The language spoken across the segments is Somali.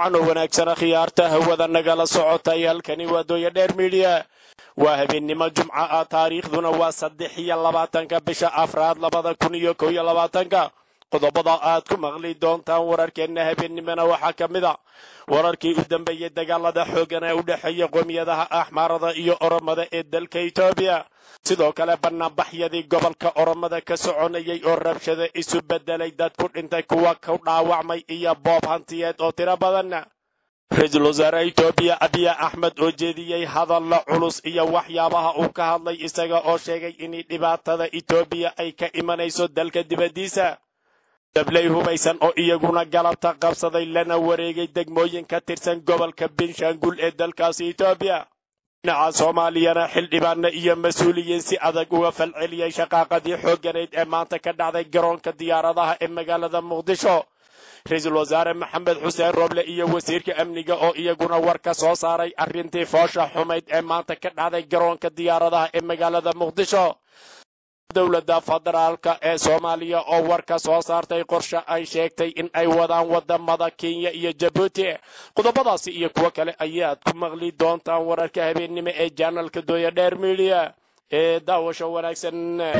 wacan oo wanaagsana khiyaarta hawada nagala socotay halkani waa dooya dheer midiya waa habeennimo jumca ah taariikhduna waa saddex iyo labaatanka bisha afraad labada kun iyo kow iyo labaatanka qodobada aad ku maqli doontaan wararkeenna habeennimona waxaa ka mid a wararkii u dambeeyey dagaalada xooggan ee u dhexeeya qoomiyadaha axmaarada iyo oromada ee dalka etoobiya sidoo kale banaanbaxyadii gobolka oromada ka soconayay oo rabshada isu bedelay dad ku dhintay kuwa ku dhaawacmay iyo boob hantiyeed oo tiro badan ra-iisul wasaare etoobiya abiya axmed oo jeediyey hadalla culus iyo waxyaabaha uu ka hadlay isaga oo sheegay in dhibaatada etoobiya ay ka imanayso dalka dibaddiisa dabley hubaysan oo iyaguna galabta qabsaday lana wareegay degmooyin ka tirsan gobolka benshaangul ee dalkaasi etoobiya dhinaca soomaaliyana xildhibaana iyo mas-uuliyiin si adag uga falceliyey shaqaaqadii xoogganayd ee maanta ka dhacday garoonka diyaaradaha ee magaalada muqdisho ra-iisul wasaare maxamed xuseen roble iyo wasiirka amniga oo iyaguna war ka soo saaray arrintii foosha xumayd ee maanta ka dhacday garoonka diyaaradaha ee magaalada muqdisho dowladda federaalka ee soomaaliya oo war ka soo saartay qorshe ay sheegtay in ay wadaan wadamada kenya iyo jabuuti qodobadaasi iyo kuwo kale ayaad ku maqli doontaan wararka habeennimo ee janalka dooya dheer midiya ee daawasho wanaagsan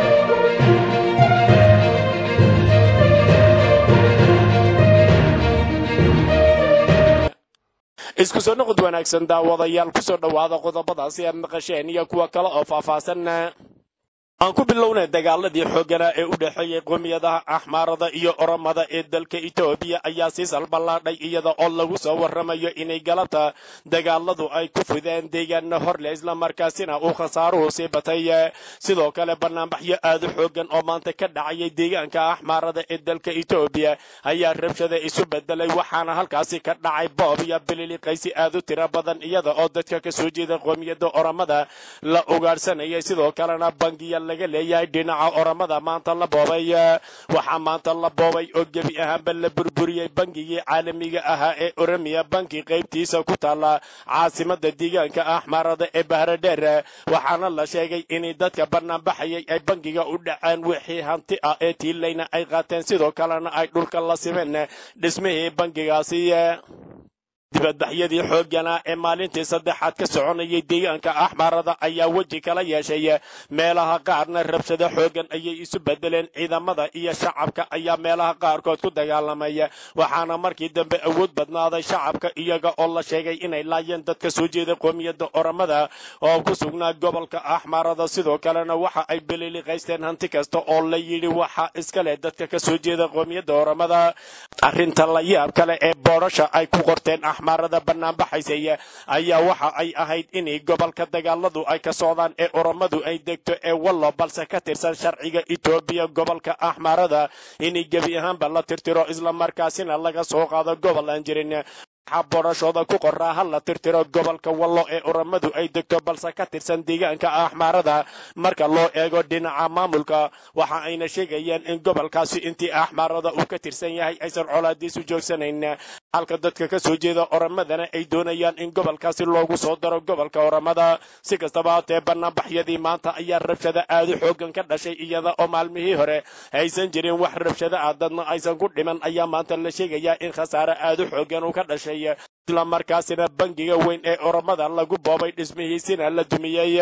isku soo noqod wanaagsan daawadayaal kusoo dhowaada qodobadaasi aad maqasheen iyo kuwa kale oo faahfaahsan aan ku bilownay dagaaladii xoogganaa ee u dhexeeyey qoomiyadaha axmaarada iyo oromada ee dalka etoobiya ayaa sii salballaadhay iyada oo lagu soo warramayo inay galabta dagaaladu ay ku fideen deegaana horle islamarkaasina uu khasaaruhu sii batay sidoo kale banaanbaxyo aadu xooggan oo maanta ka dhacayay deegaanka axmaarada ee dalka etoobiya ayaa rabshada isu bedelay waxaana halkaasi ka dhacay boob iyo bililiqaysi aad u tiro badan iyada oo dadka ka soo jeeda qoomiyadda oromada la ugaadhsanayay sidoo kalena bangiya laga leeyahay dhinaca oramada maanta la boobay waxaa maanta la boobay oo gebi ahaanba la burburiyey bangigii caalamiga ahaa ee oromiya banki qaybtiisa ku taala caasimada deegaanka axmaarada ee bahradheer waxaana la sheegay in dadka banaanbaxayay ay bangiga u dhaceen wixii hanti ah ee tiilayna ay qaateen sidoo kalena ay dhulka la simeen dhismihii bangigaasi dibadbaxyadii xooggana ee maalintii saddexaad ka soconayay deegaanka axmaarada ayaa weji kala yeeshay meelaha qaarna rabshado xooggan ayay isu bedeleen ciidamada iyo shacabka ayaa meelaha qaarkood ku dagaalamay waxaana markii dambe awood badnaaday shacabka iyaga oo la sheegay inay laayeen dadka soo jeeda qoomiyadda oromada oo ku sugnaa gobolka axmaarada sidoo kalena waxa ay beliliqaysteen hanti kasta oo la yidhi waxa iskale dadka ka soo jeeda qoomiyadda oromada arrinta la yaab kale ee boodhasha ay ku qorteen axmaarada banaanbaxaysay ayaa waxa ay ahayd in gobolka dagaaladu ay ka socdaan ee oromadu ay degto ee wallo balse ka tirsan sharciga etoobiya gobolka axmaarada in gebi ahaanba la tirtiro islamarkaasina laga soo qaado gobol aan jirin waxaa boodhashooda ku qoraa ha la tirtiro gobolka wallo ee oromadu ay degto balse ka tirsan deegaanka axmaarada marka loo eego dhinaca maamulka waxa ayna sheegayeen in gobolkaasi intii axmaarada uu ka tirsan yahay aysan colaadiisu joogsanayn halka dadka ka soo jeeda oromadana ay doonayaan in gobolkaasi loogu soo daro gobolka oromada si kastaba haatee banaanbaxyadii maanta ayaa rabshada aadu xooggan ka dhashay iyada oo maalmihii hore aysan jirin wax rabshada ah dadna aysan ku dhiman ayaa maanta la sheegayaa in khasaare aadu xooggan uu ka dhashay islamarkaasina bangiga weyn ee oromada lagu boobay dhismihiisina la dumiyey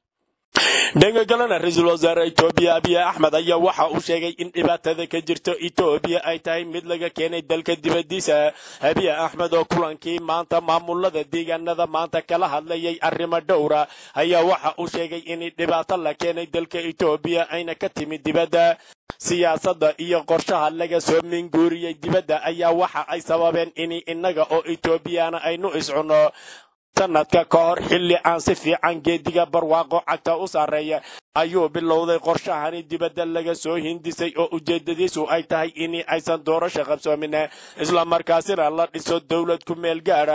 dhanka kalena ra-iisul wasaare etoobiya abiy axmed ayaa waxa uu sheegay in dhibaatada ka jirto etoobiya ay tahay mid laga keenay dalka dibaddiisa abiy axmed oo kulankii maanta maamulada deegaanada maanta kala hadlayay arrimo dhowra ayaa waxa uu sheegay in dhibaato la keenay dalka etoobiya ayna ka timid dibadda siyaasadda iyo qorshaha laga soo minguuriyey dibadda ayaa waxa ay sababeen in innaga oo etoobiyana aynu iscunno sanadka ka hor xilli aan si fiican geediga barwaaqo cagta u sarreeya ayuu bilowday qorshahani dibadda laga soo hindisay oo ujeedadiisu ay tahay in aysan doorasho qabsoomin islamarkaasina la dhiso dowlad ku meel gaadha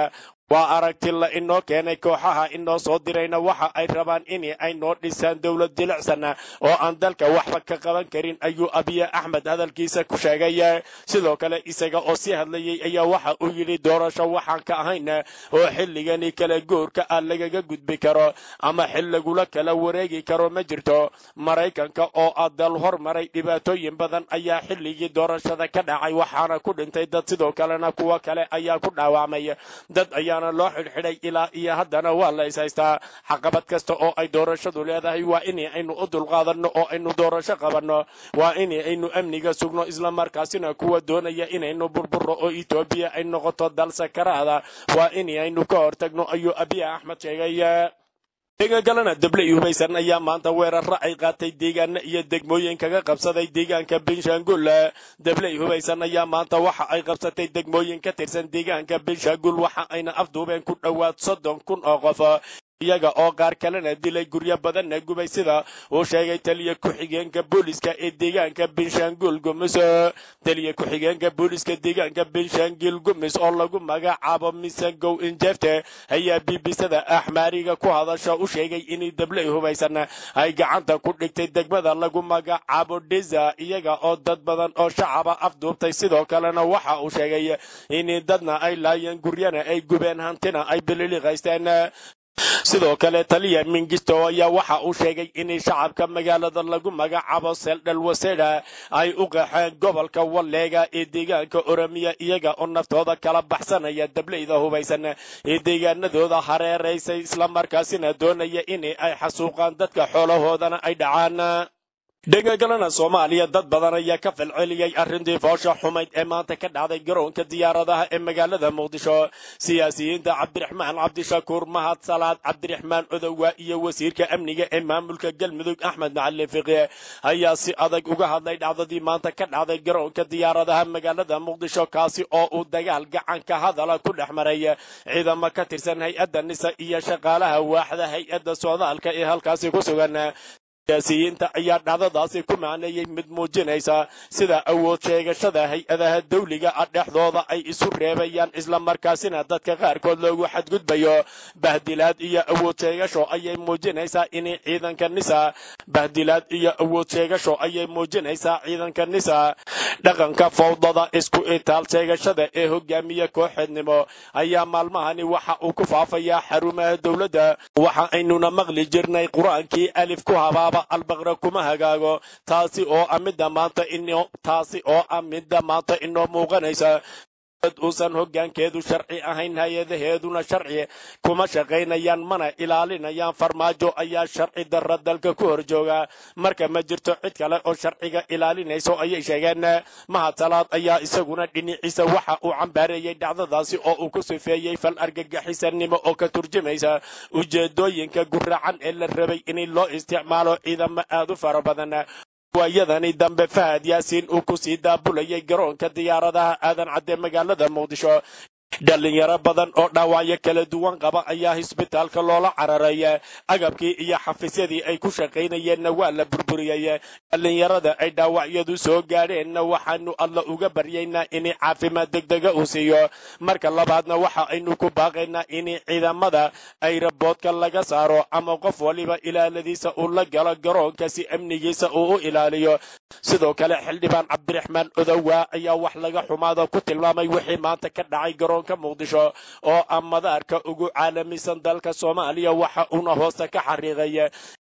waa aragti la inoo keenay kooxaha inoo soo dirayna waxa ay rabaan in ay noo dhisaan dowlad jilicsan oo aan dalka waxba ka qaban karin ayuu abiye axmed hadalkiisa ku sheegay sidoo kale isaga oo sii hadlayay ayaa waxa uu yidhi doorasho waxaan ka ahayn oo xilligani kala goorka ah lagaga gudbi karo ama xil lagula kala wareegi karo ma jirto maraykanka oo ah dal hormaray dhibaatooyin badan ayaa xilligii doorashada ka dhacay waxaana ku dhintay dad sidoo kalena kuwo kale ayaa ku dhaawacmay dad ayaana loo xidhxidhay ilaa iyo haddana waa la is haystaa caqabad kasta oo ay doorashadu leedahay waa in aynu u dulqaadanno oo aynu doorasho qabanno waa in aynu amniga sugno islamarkaasina kuwa doonaya inaynu burburo oo etoobiya ay noqoto dal sakaraada waa in aynu ka hortagno ayuu abiy axmed sheegay deegaankalena dable iyo hubaysan ayaa maanta weeraro ay qaatay deegaana iyo degmooyin kaga qabsaday deegaanka benshangul dable iyo hubaysan ayaa maanta waxa ay qabsatay degmooyin ka tirsan deegaanka benshangul waxa ayna afduubeen ku dhowaad soddon kun oo qof iyaga oo qaar kalena dilay guryo badanna gubay sida uu sheegay taliya ku-xigeenka booliska ee deegaanka benshangul gumis taliya ku-xigeenka booliska deegaanka benshangul gumis oo lagu magacaabo misangow injefte ayaa bbcda axmaariga ku hadasha u sheegay in dable hubaysan ay gacanta ku dhigtay degmada lagu magacaabo deza iyaga oo dad badan oo shacaba afduubtay sidoo kalena waxa uu sheegay in dadna ay laayeen guryana ay gubeen hantina ay bililiqaysteen sidoo kale taliya mingisto ayaa waxa uu sheegay in shacabka magaalada lagu magacaabo seeldhal waseda ay u qaxeen gobolka walleega ee deegaanka oromiya iyaga oo naftooda kala baxsanaya dableyda hubaysan ee deegaanadooda hareeraysay islamarkaasina doonaya in ay xasuuqaan dadka xoolahoodana ay dhacaan dhegagalana soomaaliya dad badan ayaa ka falceliyey arrintii foosha xumayd ee maanta ka dhacday garoonka diyaaradaha ee magaalada muqdisho siyaasiyiinta cabdiraxmaan cabdishakuur mahad salaad cabdiraxmaan odowa iyo wasiirka amniga ee maamulka galmudug axmed macalin fiqi ayaa si adag uga hadlay dhacdadii maanta ka dhacday garoonka diyaaradaha magaalada muqdisho kaasi oo uu dagaal gacanka hadala ku dhex maray ciidamo ka tirsan hay-adda nisa iyo shaqaalaha waaxda hay-adda socdaalka ee halkaasi ku sugan siyaasiyiinta ayaa dhacdadaasi ku macneeyey mid muujinaysa sida awood sheegashada hay-adaha dawliga ah dhexdooda ay isu reebayaan islamarkaasina dadka qaarkood loogu xadgudbayo bahdilaad iyo awood sheegasho ayay muujinaysaa in ciidanka nisa bahdilaad iyo awood sheegasho ayay muujinaysaa ciidanka nisa dhaqanka fawdada isku itaal sheegashada ee hogaamiye kooxeednimo ayaa maalmahani waxa uu ku faafayaa xarumaha dowladda waxa aynuna maqli jirnay qur-aankii alif ku habaaba albaqra kuma hagaago taasi oo ah midda maanta ino taasi oo ah midda maanta inoo muuqanaysa dad uusan hoggaankeedu sharci ahayn hay-adaheeduna sharci kuma shaqaynayaan mana ilaalinayaan farmaajo ayaa sharci darra dalka ku hor jooga marka ma jirto cid kale oo sharciga ilaalinayso ayay sheegeen mahad salaad ayaa isaguna dhinaciisa waxa uu cambaareeyey dhacdadaasi oo uu ku sifeeyey fal argagixisanimo oo ka turjumaysa ujeedooyinka guracan ee la rabay in loo isticmaalo ciidamo aad u fara badan waayadani dambe fahad yaasiin uu ku sii daabulayay garoonka diyaaradaha aadan cadde magaalada muqdisho dhalinyaro badan oo dhaawacyo kala duwan qaba ayaa hisbitaalka loola cararay agabkii iyo xafiisyadii ay ku shaqaynayeenna waa la burburiyey dhalinyarada ay dhaawacyadu soo gaadheenna waxaanu alla uga baryaynaa in caafimaad degdega uu siiyo marka labaadna waxa aynu ku baaqaynaa in ciidamada ay raboodka laga saaro ama qof waliba ilaaladiisa uu la galo garoonka si amnigiisa uu u ilaaliyo sidoo kale xildhibaan cabdiraxmaan odowa ayaa wax laga xumaada ku tilmaamay wixii maanta ka dhacay garoonka muqdisho oo ah madaarka ugu caalamisan dalka soomaaliya waxa uuna hoosta ka xariiqay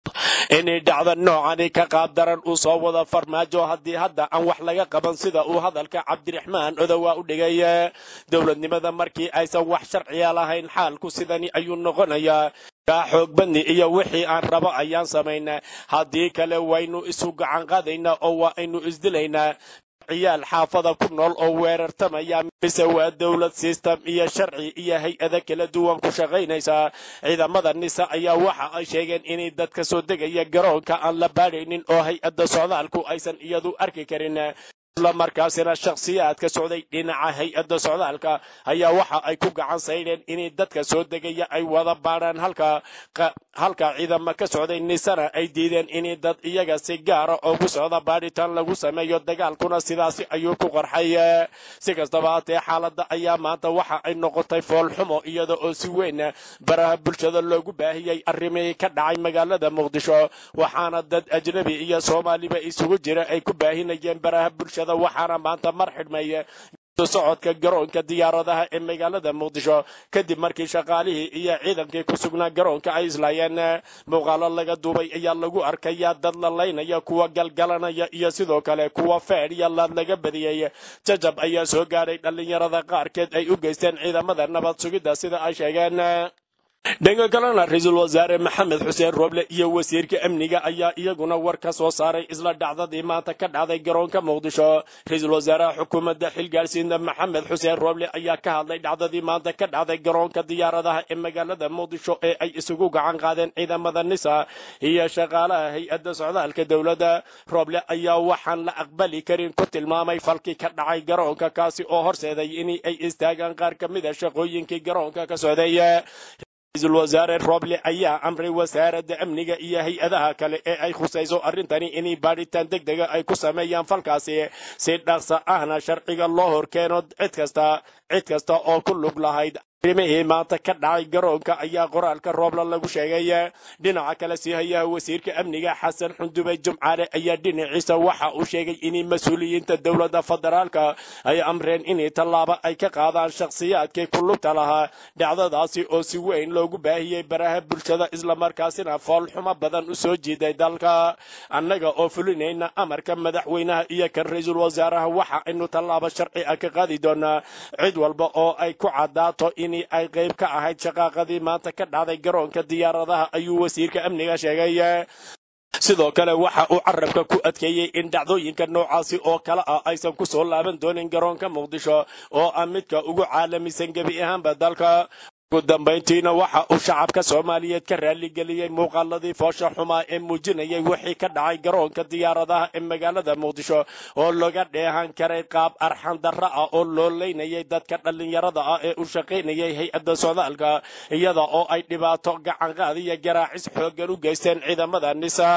inay dhacda noocani ka qaabdaran uu soo wada farmaajo haddii hadda aan wax laga qaban sida uu hadalka cabdiraxmaan odowa u dhigay dowladnimada markii aysan wax sharciya lahayn xaalku sidani ayuu noqonayaa kaa xoog badni iyo wixii aan rabo ayaan samaynaa haddii kale waynu isu gacan qaadaynaa oo waa aynu isdilaynaa ciyaal xaafada ku nool oo weerartamaya mise waa dowlad sistem iyo sharci iyo hay-ada kala duwan ku shaqaynaysa ciidamada nisa ayaa waxa ay sheegeen inay dadka soo degaya garoonka aan la baadhaynin oo hay-adda socdaalku aysan iyadu arki karin islamarkaasina shakhsiyaadka socday dhinaca hay-adda socdaalka ayaa waxa ay ku gacan saydheen inay dadka soo degaya ay wada baadhaan halka halka ciidama ka socday nisana ay diideen inay dad iyaga si gaara ugu socda baadhitaan lagu sameeyo dagaalkuna sidaasi ayuu ku qarxay si kastaba haatee xaaladda ayaa maanta waxa ay noqotay foolxumo iyada oo si weyn baraha bulshada loogu baahiyey arrimihii ka dhacay magaalada muqdisho waxaana dad ajnabi iyo soomaaliba isugu jira ay ku baahinayeen baraha bulshada waxaana maanta mar xidhmay socodka garoonka diyaaradaha ee magaalada muqdisho kadib markii shaqaalihii iyo ciidankii ku sugnaa garoonka ay islaayeen muuqaalo laga duubay ayaa lagu arkayaa dad la laynaya kuwa galgalanaya iyo sidoo kale kuwa feedh iyo laad laga badiyey jajab ayaa soo gaadhay dhallinyarada qaarkeed ay u geysteen ciidamada nabad sugidda sida ay sheegeen dhanka kalena ra-iisul wasaare maxamed xuseen rooble iyo wasiirka amniga ayaa iyaguna war ka soo saaray isla dhacdadii maanta ka dhacday garoonka muqdisho ra-iisul wasaaraha xukuumadda xilgaarsiinta maxamed xuseen rooble ayaa ka hadlay dhacdadii maanta ka dhacday garoonka diyaaradaha ee magaalada muqdisho ee ay isugu gacan qaadeen ciidamada nisa iyo shaqaalaha hay-adda socdaalka dowladda rooble ayaa waxaan la aqbali karin ku tilmaamay falkii ka dhacay garoonka kaasi oo horseeday in ay istaagaan qaar ka mida shaqooyinkii garoonka ka socday ra-iisul wasaare rooble ayaa amray wasaaradda amniga iyo hay-adaha kale ee ay khusayso arrintani inay baadhitaan deg dega ay ku sameeyaan falkaasi si dhaqsa ahna sharciga loo horkeeno cid kasta cid kasta oo ku lug lahayd arrimihii maanta ka dhacay garoonka ayaa qoraalka roobla lagu sheegay dhinaca kale sii hayaha wasiirka amniga xasan xundubey jumcaale ayaa dhinaciisa waxa uu sheegay in mas-uuliyiinta dowladda federaalka ay amreen in tallaabo ay ka qaadaan shakhsiyaadkii ku lugta lahaa dhacdadaasi oo si weyn loogu baahiyey baraha bulshada islamarkaasina foolxumo badan u soo jiiday dalka annaga oo fulinayna amarka madaxweynaha iyo kan ra-iisul wasaaraha waxa aynu tallaabo sharci ah ka qaadi doonaa cid walba oo ay ku caddaato in ay qayb ka ahayd shaqaaqadii maanta ka dhacday garoonka diyaaradaha ayuu wasiirka amniga sheegay sidoo kale waxa uu carabka ku adkeeyey in dhacdooyinka noocaasi oo kale ah aysan ku soo laaban doonin garoonka muqdisho oo ah midka ugu caalamisan gebi ahaanba dalka ugu dambayntiina waxa uu shacabka soomaaliyeed ka raaligeliyey muuqaaladii foosha xumaa ee muujinayay wixii ka dhacay garoonka diyaaradaha ee magaalada muqdisho oo laga dheehan karay qaab arxan darro ah oo loo leynayay dadka dhallinyarada ah ee u shaqaynayay hay-adda socdaalka iyada oo ay dhibaato gacanqaad iyo garaacis xooggan u geysteen ciidamada nisa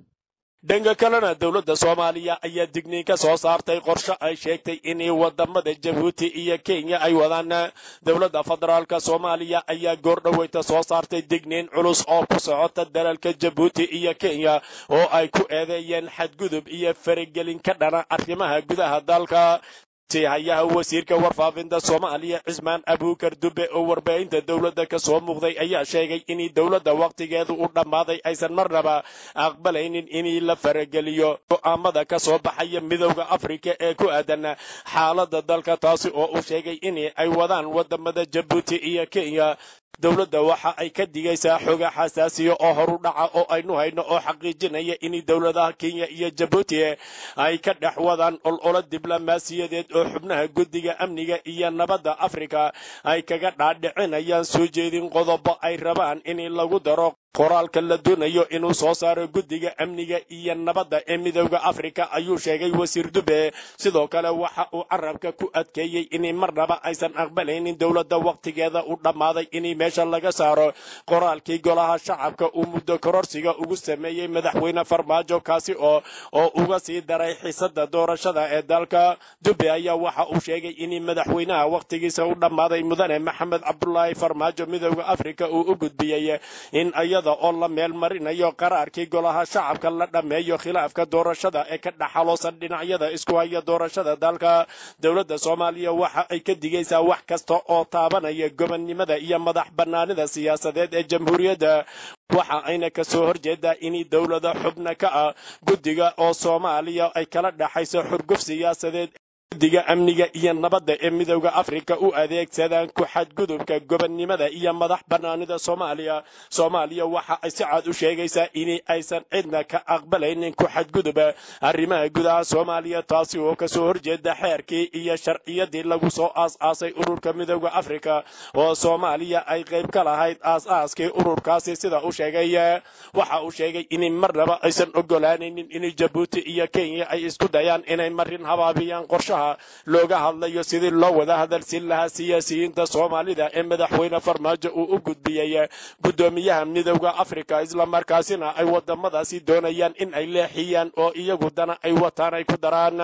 dhanka kalena dowladda soomaaliya ayaa digniin ka soo saartay qorshe ay sheegtay in wadamada jabuuti iyo kenya ay wadaan dowladda federaalka soomaaliya ayaa goordhoweyta soo saartay digniin culus oo ku socota dalalka jabuuti iyo kenya oo ay ku eedeeyeen xadgudub iyo faragelin ka dhana arrimaha gudaha dalka hayaha wasiirka warfaafinta soomaaliya cismaan abuukar dube oo warbaahinta dowladda ka soo muuqday ayaa sheegay in dowladda wakhtigeedu u dhammaaday aysan marnaba aqbalaynin in la farageliyo go'aamada ka soo baxaya midowda afrika ee ku aadan xaaladda dalka taasi oo uu sheegay in ay wadaan wadamada jabuuti iyo kenya dowladda waxa ay ka digaysaa xoga xasaasiya oo horu dhaca oo aynu hayno oo xaqiijinaya in dowladaha kenya iyo jabuuti ay ka dhex wadaan ololo diblomaasiyadeed oo xubnaha guddiga amniga iyo nabadda afrika ay kaga dhaadhicinayaan soo jeedin qodobo ay rabaan in lagu daro qoraalka la doonayo inuu soo saaro guddiga amniga iyo nabadda ee midowda afrika ayuu sheegay wasiir dube sidoo kale waxa uu carabka ku adkeeyey in marnaba aysan aqbalaynin dowladda wakhtigeeda u dhammaaday in meesha laga saaro qoraalkii golaha shacabka uu muddo kororsiga ugu sameeyey madaxweyne farmaajo kaasi oo oo uga sii daray xiisada doorashada ee dalka dube ayaa waxa uu sheegay in madaxweynaha wakhtigiisa u dhammaaday mudane maxamed cabdulaahi farmaajo midowda afrika uu u gudbiyey in oo la meel marinayo qaraarkii golaha shacabka la dhammeeyo khilaafka doorashada ee ka dhaxaloosan dhinacyada isku haya doorashada dalka dowladda soomaaliya waxa ay ka digaysaa wax kasta oo taabanaya gobonnimada iyo madax bannaanida siyaasadeed ee jamhuuriyadda waxa ayna ka soo horjeedaa in dowlada xubna ka ah guddiga oo soomaaliya ay kala dhaxayso xurguf siyaasadeed diga amniga iyo nabadda ee midowda afrika u adeegsadaan ku xadgudubka gobonnimada iyo madax bannaanida soomaaliya soomaaliya waxa ay si cad u sheegaysaa in aysan cidna ka aqbalaynin ku xadguduba arrimaha gudaha soomaaliya taasi oo kasoo horjeeda xeerkii iyo sharciyadii lagu soo aas-aasay ururka midowda afrika oo soomaaliya ay qayb ka lahayd aas-aaskii ururkaasi sida u sheegay waxa uu sheegay in marnaba aysan ogolaanaynin in jabuuti iyo kenya ay isku dayaan inay marin habaabiyaan qorshaha looga hadlayo sidii loo wada hadalsin lahaa siyaasiyiinta soomaalida ee madaxweyne farmaajo uu u gudbiyey guddoomiyaha midowda afrika islamarkaasina ay wadamadaasi doonayaan in ay leexiyaan oo iyagu dana ay wataan ay ku daraan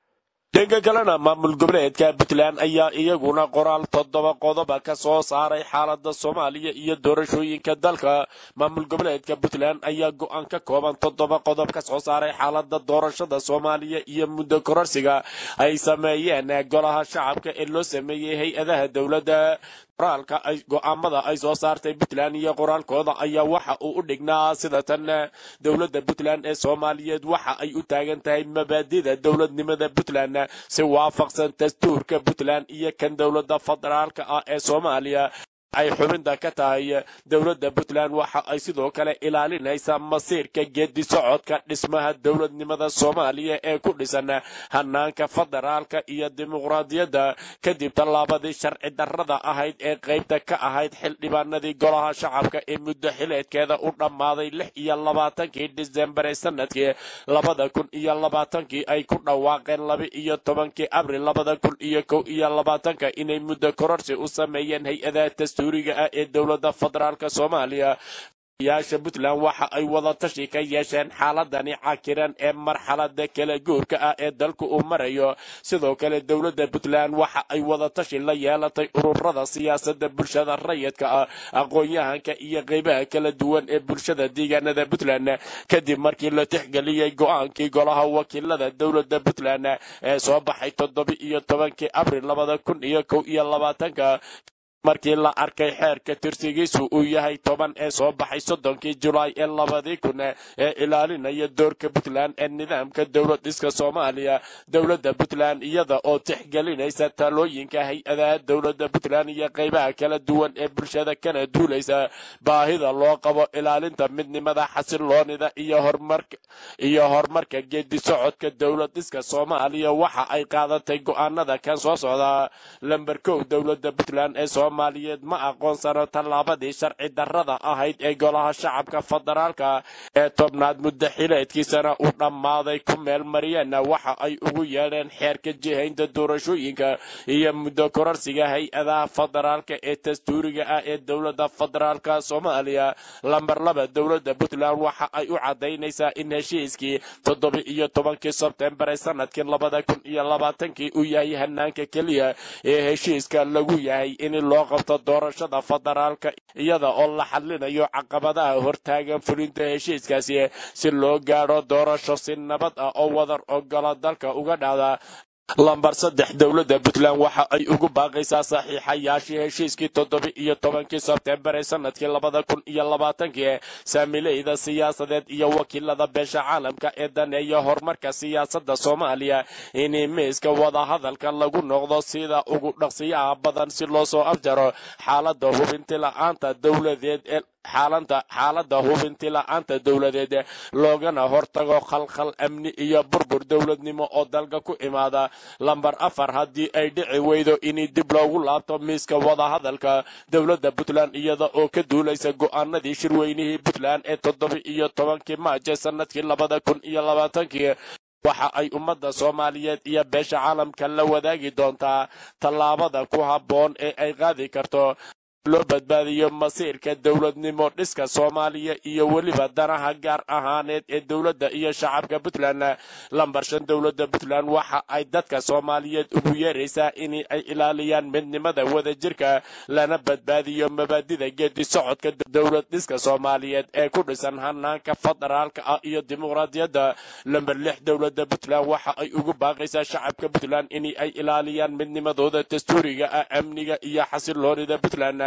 dhanka kalena maamul goboleedka puntland ayaa iyaguna qoraal toddoba qodoba ka soo saaray xaalada soomaaliya iyo doorashooyinka dalka maamul goboleedka puntland ayaa go-aan ka kooban toddoba qodob ka soo saaray xaalada doorashada soomaaliya iyo muddo kororsiga ay sameeyeen golaha shacabka ee loo sameeyey hay-adaha dowladda qoraalka ay go-aamada ay soo saartay puntland iyo qoraalkooda ayaa waxa uu u dhignaa sida tan dowladda puntland ee soomaaliyeed waxa ay u taagan tahay mabaadida dowladnimada puntland si waafaqsan dastuurka puntland iyo kan dowladda federaalka ah ee soomaaliya ay xubinta ka tahay dowladda puntland waxa ay sidoo kale ilaalinaysaa masiirka geedi socodka dhismaha dowladnimada soomaaliya ee ku dhisan hanaanka federaalka iyo dimuqraadiyadda kadib tallaabadii sharci darrada ahayd ee qaybta ka ahayd xildhibaanadii golaha shacabka ee muddo xileedkeeda u dhammaaday lix iyo labaatankii disembar ee sanadkii labada kun iyo labaatankii ay ku dhawaaqeen laba iyo tobankii abril labada kun iyo kow iyo labaatanka inay muddo kororsi u sameeyeen hay-adaha dastuuriga ah ee dowladda federaalka soomaaliya yaasha puntland waxa ay wada tashi ka yeesheen xaaladani cakiran ee marxalada kala guurka ah ee dalku uu marayo sidoo kale dowladda puntland waxa ay wada tashi la yeelatay ururada siyaasada bulshada rayidka ah aqoon-yahanka iyo qeybaha kala duwan ee bulshada deegaanada puntland kadib markii la tixgeliyey go-aankii golaha wakiilada dowladda puntland ee soo baxay toddoba iyo tobankii abril labada kun iyo kow iyo labaatanka markii la arkay xeerka tirsigiisu uu yahay toban ee soo baxay soddonkii julaay ee labadii kun ee ilaalinaya doorka puntland ee nidaamka dowlad dhiska soomaaliya dowladda puntland iyada oo tixgelinaysa talooyinka hay-adaha dowladda puntland iyo qeybaha kala duwan ee bulshada kana duulaysa baahida loo qabo ilaalinta midnimada xasiloonida iyo horumarka iyo horumarka geedi socodka dowlad dhiska soomaaliya waxa ay qaadatay go-aanada kan soo socda lamber kow dowladda puntland ee soomaaliyeed ma aqoonsano tallaabadii sharci darrada ahayd ee golaha shacabka federaalka ee tobnaad muddo xileedkiisana u dhammaaday ku meel mariyeenna waxa ay ugu yeedheen xeerka jihaynta doorashooyinka iyo muddo kororsiga hay-adaha federaalka ee dastuuriga ah ee dowladda federaalka soomaaliya lamber laba dowladda puntland waxa ay u cadaynaysaa in heshiiskii toddoba iyo tobankii sebtembar ee sanadkii labada kun iyo labaatankii uu yahay hanaanka keliya ee heshiiska lagu yahay in loo qabto doorashada federaalka iyada oo la xadlinayo caqabadaha hortaagan fulinta heshiiskaasi si loo gaadho doorasho si nabad ah oo wadar ogola dalka uga dhacda lambar saddex dowladda puntland waxa ay ugu baaqaysaa saxiixayaashii heshiiskii toddoba iyo tobankii sebtembar ee sanadkii labada kun iyo labaatankii saamileyda siyaasadeed iyo wakiilada beesha caalamka ee daneeya horumarka siyaasadda soomaaliya in miiska wadahadalka lagu noqdo sida ugu dhaqsiyaha badan si loo soo afjaro xaalada hubinti la-aanta dowladeed ee xaalanta xaaladda hubinti la-aanta dowladeed loogana hortago khalkhal amni iyo burbur dowladnimo oo dalka ku imaada lambar afar haddii ay dhici weydo in dib loogu laabto miiska wadahadalka dowladda puntland iyada oo ka duulaysa go-aanadii shirweynihii puntland ee toddoba iyo tobankii maaje sanadkii labada kun iyo labaatankii waxa ay ummadda soomaaliyeed iyo beesha caalamka la wadaagi doontaa tallaabada ku habboon ee ay qaadi karto loo badbaadiyo masiirka dowladnimo dhiska soomaaliya iyo weliba danaha gaar ahaaneed ee dowladda iyo shacabka puntland lambar shan dowladda puntland waxa ay dadka soomaaliyeed ugu yeeraysaa in ay ilaaliyaan midnimada wadajirka lana badbaadiyo mabaadida geedi socodka dowlad dhiska soomaaliyeed ee ku dhisan hanaanka federaalka ah iyo dimuqraadiyadda lamber lix dowladda puntland waxa ay ugu baaqaysaa shacabka puntland in ay ilaaliyaan midnimadooda dastuuriga ah amniga iyo xasiloonida puntland